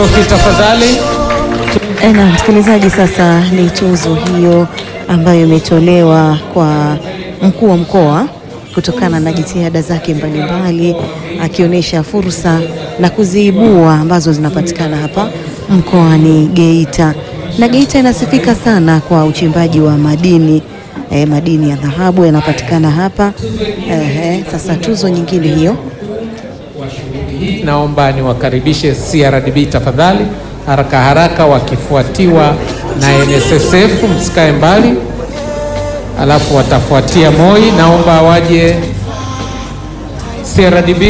Makofi tafadhali. Na msikilizaji, sasa ni tuzo hiyo ambayo imetolewa kwa mkuu wa mkoa kutokana na jitihada zake mbalimbali, akionyesha fursa na kuziibua ambazo zinapatikana hapa mkoani Geita. Na Geita inasifika sana kwa uchimbaji wa madini eh, madini ya dhahabu yanapatikana hapa eh, sasa tuzo nyingine hiyo Naomba niwakaribishe CRDB tafadhali, haraka haraka, wakifuatiwa na NSSF, msikae mbali, alafu watafuatia MOI. Naomba waje CRDB.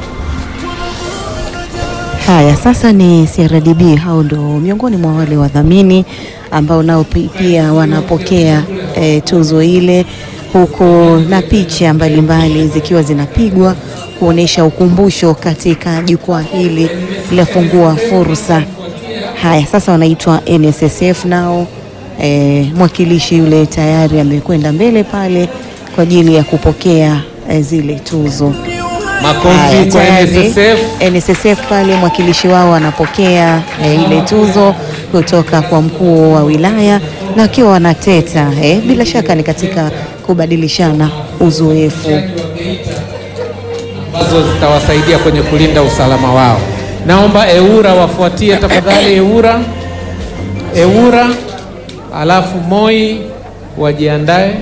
Haya, sasa ni CRDB, hao ndo miongoni mwa wale wadhamini ambao nao pi- pia wanapokea e, tuzo ile, huku na picha mbalimbali zikiwa zinapigwa kuonesha ukumbusho katika jukwaa hili la fungua fursa. Haya, sasa wanaitwa NSSF nao e, mwakilishi yule tayari amekwenda mbele pale kwa ajili ya kupokea e, zile tuzo. Makofi Haya, kwa tayari NSSF. NSSF pale mwakilishi wao anapokea eh, ile tuzo kutoka kwa mkuu wa wilaya na wakiwa wanateta eh, bila shaka ni katika kubadilishana uzoefu. ambazo zitawasaidia kwenye kulinda usalama wao. Naomba EWURA wafuatie tafadhali, EWURA, EWURA, alafu MOI wajiandae.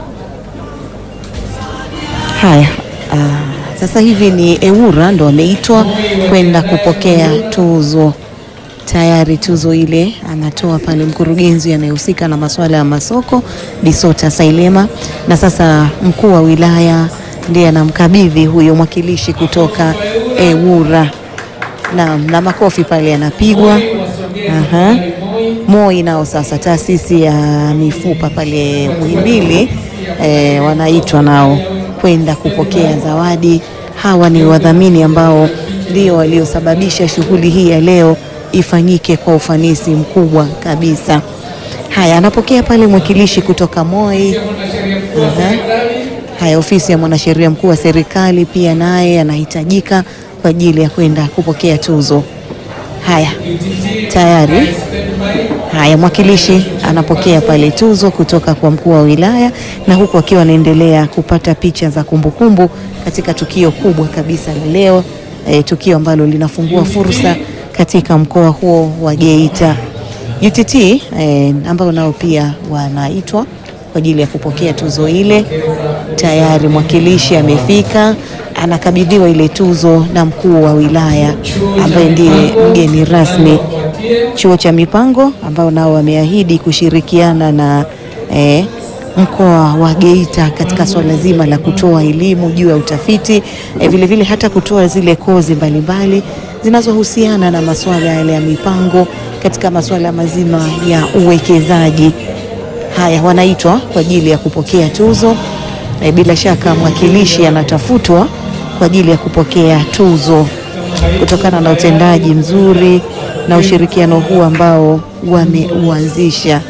Haya, ah, sasa hivi ni EWURA ndo wameitwa kwenda kupokea tuzo. Tayari tuzo ile anatoa pale mkurugenzi anayehusika na masuala ya masoko Bisota Sailema, na sasa mkuu wa wilaya ndiye anamkabidhi huyo mwakilishi kutoka EWURA na, na makofi pale yanapigwa. Aha. MOI nao sasa taasisi ya mifupa pale Muhimbili eh, wanaitwa nao kwenda kupokea zawadi. Hawa ni wadhamini ambao ndio waliosababisha shughuli hii ya leo ifanyike kwa ufanisi mkubwa kabisa. Haya, anapokea pale mwakilishi kutoka MOI. Aha. Haya, ofisi ya mwanasheria mkuu wa serikali pia naye anahitajika kwa ajili ya kwenda kupokea tuzo. Haya, tayari. Haya, mwakilishi anapokea pale tuzo kutoka kwa mkuu wa wilaya, na huku akiwa anaendelea kupata picha za kumbukumbu katika tukio kubwa kabisa la leo, e, tukio ambalo linafungua fursa katika mkoa huo wa Geita. UTT e, ambao nao pia wanaitwa kwa ajili ya kupokea tuzo ile. Tayari mwakilishi amefika, anakabidhiwa ile tuzo na mkuu wa wilaya ambaye ndiye mgeni rasmi. Chuo cha mipango ambao nao wameahidi kushirikiana na eh, mkoa wa Geita katika swala zima la kutoa elimu juu ya utafiti eh, vile vile hata kutoa zile kozi mbalimbali zinazohusiana na masuala yale ya mipango katika masuala mazima ya uwekezaji. Haya, wanaitwa kwa ajili ya kupokea tuzo. E, bila shaka mwakilishi anatafutwa kwa ajili ya kupokea tuzo kutokana na utendaji mzuri na ushirikiano huu ambao wameuanzisha.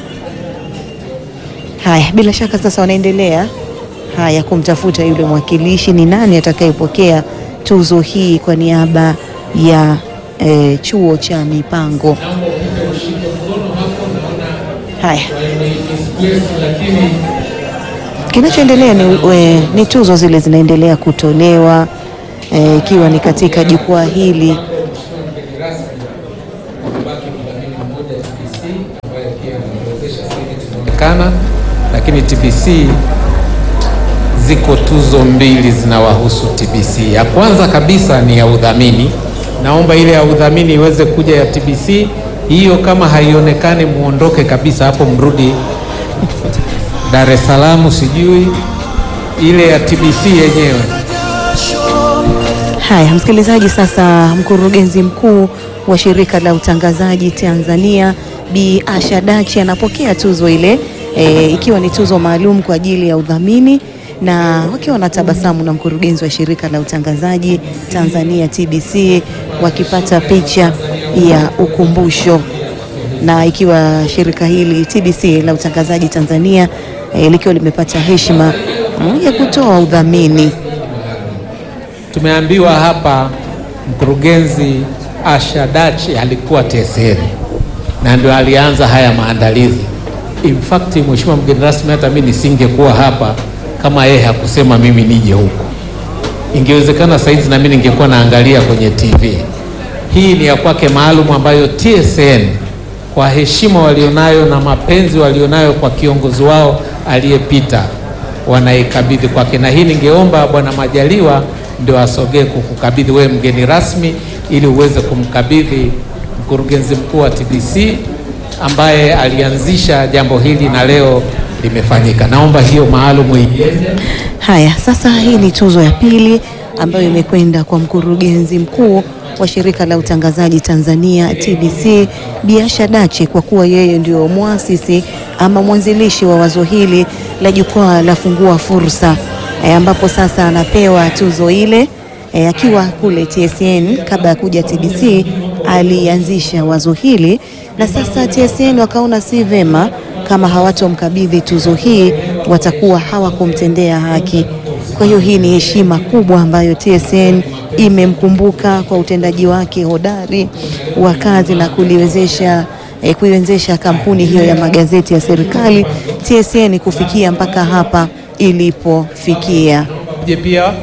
Haya, bila shaka sasa wanaendelea haya kumtafuta yule mwakilishi, ni nani atakayepokea tuzo hii kwa niaba ya e, chuo cha mipango. Haya, kinachoendelea ni, we, ni tuzo zile zinaendelea kutolewa eh, ikiwa ni katika jukwaa hili kana lakini TBC ziko tuzo mbili zinawahusu TBC. Ya kwanza kabisa ni ya udhamini. Naomba ile ya udhamini iweze kuja ya TBC. Hiyo kama haionekani muondoke kabisa hapo, mrudi Dar es Salaam, sijui ile ya TBC yenyewe. Haya, msikilizaji, sasa mkurugenzi mkuu wa shirika la utangazaji Tanzania Bi Asha Dachi anapokea tuzo ile e, ikiwa ni tuzo maalum kwa ajili ya udhamini na wakiwa na tabasamu na mkurugenzi wa shirika la utangazaji Tanzania TBC wakipata picha ya ukumbusho na ikiwa shirika hili TBC la utangazaji Tanzania e, likiwa limepata heshima mm, ya kutoa udhamini Tumeambiwa hapa mkurugenzi Asha Dachi alikuwa TSN na ndio alianza haya maandalizi. In fact, mheshimiwa mgeni rasmi, hata mimi nisingekuwa hapa kama yeye hakusema mimi nije huku. Ingewezekana saizi na mimi ningekuwa naangalia kwenye TV. Hii ni ya kwake maalum ambayo TSN kwa heshima walionayo na mapenzi walionayo kwa kiongozi wao aliyepita wanaikabidhi kwake, na hii ningeomba Bwana Majaliwa ndio asogee kukukabidhi wewe mgeni rasmi, ili uweze kumkabidhi mkurugenzi mkuu wa TBC ambaye alianzisha jambo hili na leo limefanyika. Naomba hiyo maalum iende. Haya, sasa hii ni tuzo ya pili ambayo imekwenda kwa mkurugenzi mkuu wa shirika la utangazaji Tanzania TBC, Bi Asha Dachi, kwa kuwa yeye ndio mwasisi ama mwanzilishi wa wazo hili la jukwaa la Fungua Fursa e, ambapo sasa anapewa tuzo ile e, akiwa kule TSN kabla ya kuja TBC alianzisha wazo hili, na sasa TSN wakaona si vema kama hawatomkabidhi tuzo hii watakuwa hawakumtendea haki. Kwa hiyo hii ni heshima kubwa ambayo TSN imemkumbuka kwa utendaji wake hodari wa kazi na kuliwezesha eh, kuiwezesha kampuni hiyo ya magazeti ya serikali TSN kufikia mpaka hapa ilipofikia. Je, pia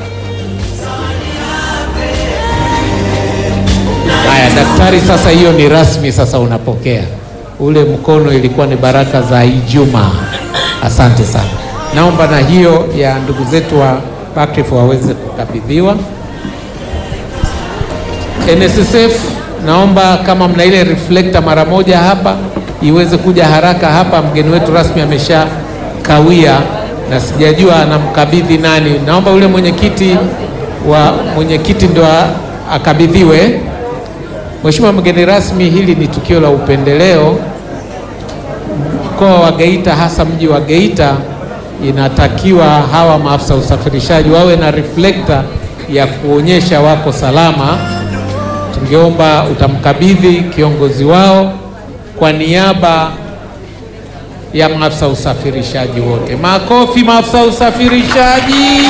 haya daktari, sasa hiyo ni rasmi, sasa unapokea ule mkono. Ilikuwa ni baraka za Ijumaa. Asante sana. Naomba na hiyo ya ndugu zetu wa Buckreef waweze kukabidhiwa. NSSF, naomba kama mna ile reflector mara moja hapa iweze kuja haraka hapa. Mgeni wetu rasmi amesha kawia na sijajua anamkabidhi nani. Naomba ule mwenyekiti wa mwenyekiti ndo akabidhiwe. Mheshimiwa mgeni rasmi, hili ni tukio la upendeleo. Mkoa wa Geita, hasa mji wa Geita, inatakiwa hawa maafisa usafirishaji wawe na reflector ya kuonyesha wako salama. Tungeomba utamkabidhi kiongozi wao kwa niaba ya maafisa usafirishaji wote. Makofi maafisa usafirishaji.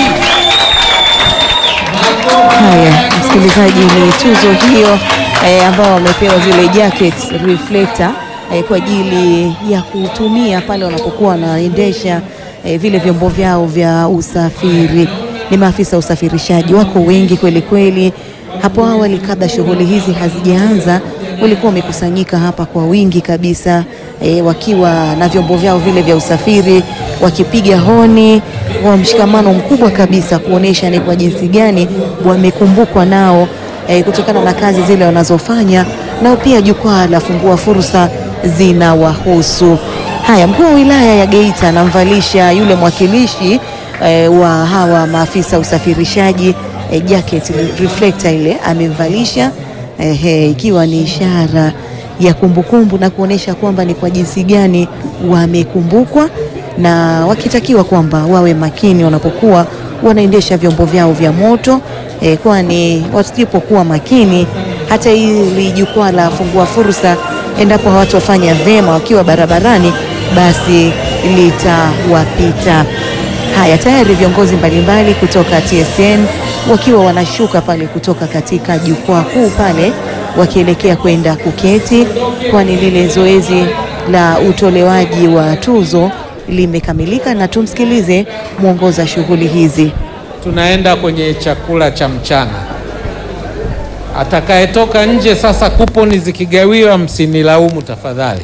Haya, msikilizaji, ni tuzo hiyo eh, ambao wamepewa zile jackets reflector eh, kwa ajili ya kutumia pale wanapokuwa wanaendesha eh, vile vyombo vyao vya usafiri. Ni maafisa usafirishaji wako wengi kweli kweli. Hapo awali kabla shughuli hizi hazijaanza, walikuwa wamekusanyika hapa kwa wingi kabisa eh, wakiwa na vyombo vyao vile vya usafiri wakipiga honi kwa mshikamano mkubwa kabisa kuonesha ni kwa jinsi gani wamekumbukwa nao eh, kutokana na kazi zile wanazofanya, nao pia jukwaa la Fungua Fursa zinawahusu. Haya, mkuu wa wilaya ya Geita anamvalisha yule mwakilishi eh, wa hawa maafisa usafirishaji eh, jacket reflector ile amemvalisha eh, ikiwa ni ishara ya kumbukumbu na kuonesha kwamba ni kwa jinsi gani wamekumbukwa na wakitakiwa kwamba wawe makini wanapokuwa wanaendesha vyombo vyao vya moto eh, kwani wasipokuwa makini hata hili jukwaa la Fungua Fursa endapo hawatofanya vyema wakiwa barabarani, basi litawapita. Haya, tayari viongozi mbalimbali kutoka TSN wakiwa wanashuka pale kutoka katika jukwaa kuu pale wakielekea kwenda kuketi, kwani lile zoezi la utolewaji wa tuzo limekamilika, na tumsikilize mwongoza shughuli hizi. Tunaenda kwenye chakula cha mchana. Atakayetoka nje sasa, kuponi zikigawiwa, msinilaumu tafadhali.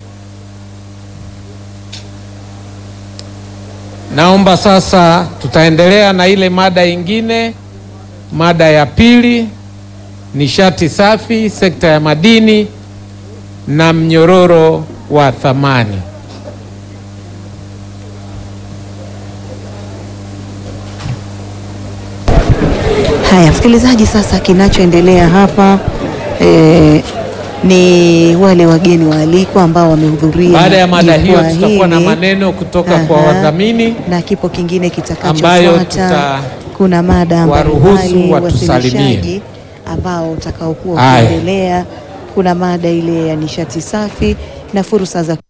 Naomba sasa, tutaendelea na ile mada ingine, mada ya pili, nishati safi, sekta ya madini na mnyororo wa thamani. Haya, msikilizaji, sasa kinachoendelea hapa eh, ni wale wageni waalikwa ambao wamehudhuria. Baada ya mada hiyo, jukwaa tutakuwa na hili. maneno kutoka kwa Aha. wadhamini na kipo kingine ambayo kitakachofuata. tuta- Kuna mada waruhusu mbalimbali, watusalimie. wasilishaji ambao utakaokuwa Haya. ukiendelea. Kuna mada ile ya nishati safi na fursa za